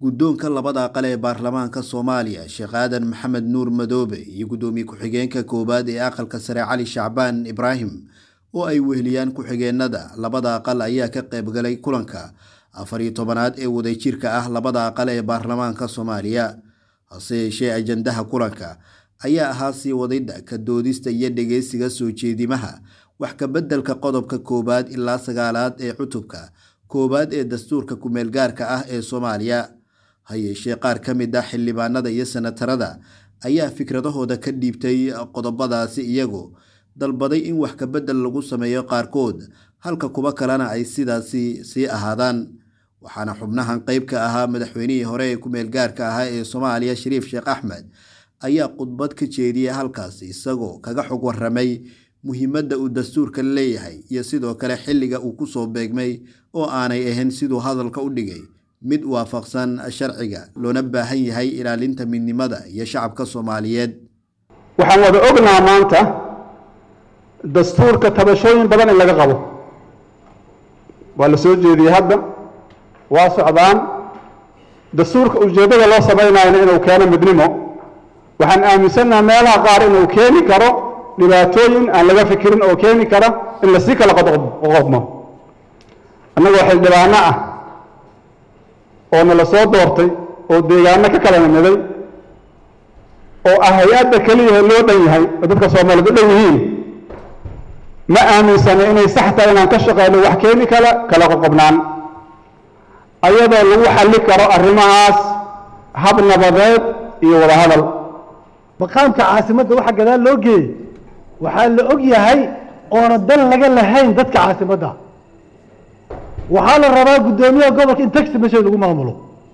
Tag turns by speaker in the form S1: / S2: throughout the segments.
S1: guddoonka labada aqal ee baarlamaanka soomaaliya sheekh aadan maxamed nuur madoobe iyo guddoomiye ku-xigeenka koowaad ee aqalka sare cali shacbaan ibraahim oo ay weheliyaan ku-xigeenada labada aqal ayaa ka qaybgalay kulanka afar iyo tobanaad ee wadajirka ah labada aqal ee baarlamaanka soomaaliya hase yeeshee ajandaha kulanka ayaa ahaa sii wadidda ka doodista iyo dhegeysiga soo jeedimaha wax ka beddelka qodobka koowaad ilaa sagaalaad ee cutubka koowaad ee dastuurka ku-meelgaarka ah ee soomaaliya ha yeeshee qaar ka mid ah xildhibaanada iyo senatarada ayaa fikradahooda ka dhiibtay qodobadaasi iyagoo dalbaday in wax ka beddel lagu sameeyo qaarkood halka kuwa kalena ay sidaasi sii ahaadaan waxaana xubnahan qeyb ka ahaa madaxweynihii hore ee ku-meelgaarka ahaa ee soomaaliya shariif sheekh axmed ayaa khudbad ka jeediyay halkaasi isagoo kaga xog waramay muhiimadda uu dastuurka leeyahay iyo sidoo kale xilliga uu kusoo beegmay oo aanay ahayn siduu hadalka u dhigay mid waafaqsan sharciga loona baahan yahay ilaalinta midnimada iyo shacabka soomaaliyeed
S2: waxaan wada ognaha maanta dastuurka tabashooyin badan in laga qabo waa la soo jeediyey hadda waa socdaan dastuurka ujeeddada loo samaynayna inuu keeno midnimo waxaan aaminsannaha meelaha qaar inuu keeni karo dhibaatooyin aan laga fikirin oo keeni kara in lasii kala qoqobmo annagoo xildhibaano ah oo nala soo doortay oo deegaano ka kala nimiday oo ah hay-adda keliyaha loo dhan yahay oo dadka soomaaliyed u dhan yihiin ma aaminsana inay sax tahay inaan ka shaqeyno wax keeni kala kala qoqobnaan ayadoo lagu xalli karo arrimahaas hab nabadeed iyo wada hadal
S3: maqaamka caasimadda waxa gadaal loo geeyey waxaa la og yahay oona dan laga lahayn dadka caasimadda waxaa la rabaa guddoomiyaha gobolka in taxi mesha lagu maamulo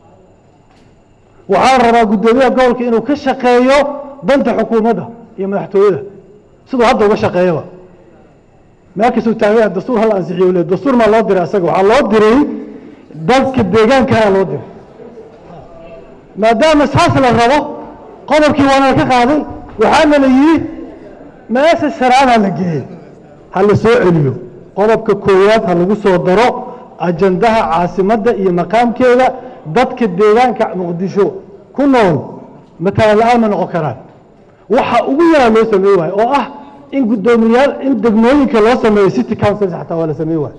S3: waxaa la rabaa guddoomiyaha gobolka inuu ka shaqeeyo danta xukuumadda iyo madaxtooyada siduu hadda uga shaqeeyaba meelkasuu taagaya dastuur hala ansixiyo le dastuur maa loo diray asaga waxaa loo diray dadka deegaankana loo diray maadaama saas la rabo qodobkii waana ka qaaday waxaana la yidhi meesha sharaada la geeyey ha la soo celiyo qodobka koowaad ha lagu soo daro ajandaha caasimadda iyo maqaamkeeda dadka deegaanka muqdisho ku nool matala la-aan ma noqon karaan waxa ugu yaraa loo sameey waayo oo ah in guddoomiyaal in degmooyinka loo sameeyo city councils xataa waa la sameey waayo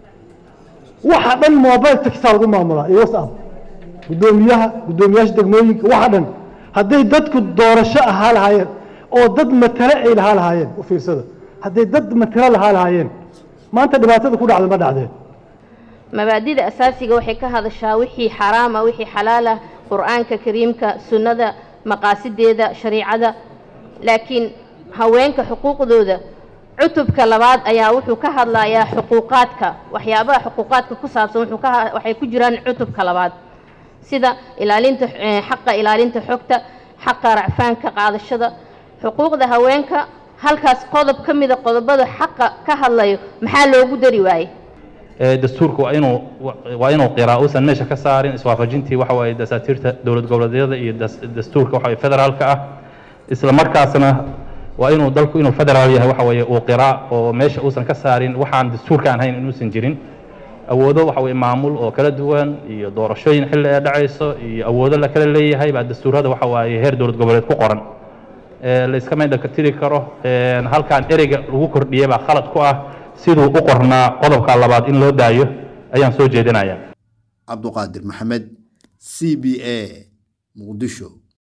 S3: waxa dhan mobile taxaa lagu maamulaa iyo whatsapp guddoomiyaha guddoomiyaasha degmooyinka waxa dhan hadday dadku doorasho ahaa lahaayeen oo dad matale ay lahaa lahaayeen u fiirsada hadday dad matale lahaa lahaayeen maanta dhibaatada ku dhacda ma dhacdeen
S4: mabaadida asaasiga waxay ka hadashaa wixii xaraama wixii xalaalah qur-aanka kariimka sunnada maqaasideeda shariicada laakiin haweenka xuquuqdooda cutubka labaad ayaa wuxuu ka hadlayaa xuquuqaadka waxyaabaha xuquuqaadka ku saabsan wuxuu ka waxay ku jiraan cutubka labaad sida ilaalinta xaqa ilaalinta xogta xaqa racfaanka qaadashada xuquuqda haweenka halkaas qodob ka mida qodobada xaqa ka hadlayo maxaa loogu dari waayey
S5: dastuurka waa inuu waa inuu qiraa uusan meesha ka saarin iswaafajintii waxa waaye dasaatiirta dowlad goboleedyada iyo dastuurka waxa waye federaalka ah isla markaasna waa inuu dalku inuu federaal yahay waxa weeye uu qiraa oo meesha uusan ka saarin waxaan dastuurka aan hayn inuusan jirin awoodo waxa weye maamul oo kala duwan iyo doorashooyin xilli ee dhacayso iyo awoodo la kala leeyahay baa dastuurada waxa waaye heer dowlad goboleed ku qoran la iska maydhanka tiri karo halkan ereyga lagu kordhiyey baa khalad ku ah siduu u qornaa qodobka labaad in loo daayo ayaan soo jeedinaya
S1: cabduqaadir maxamed c b a muqdisho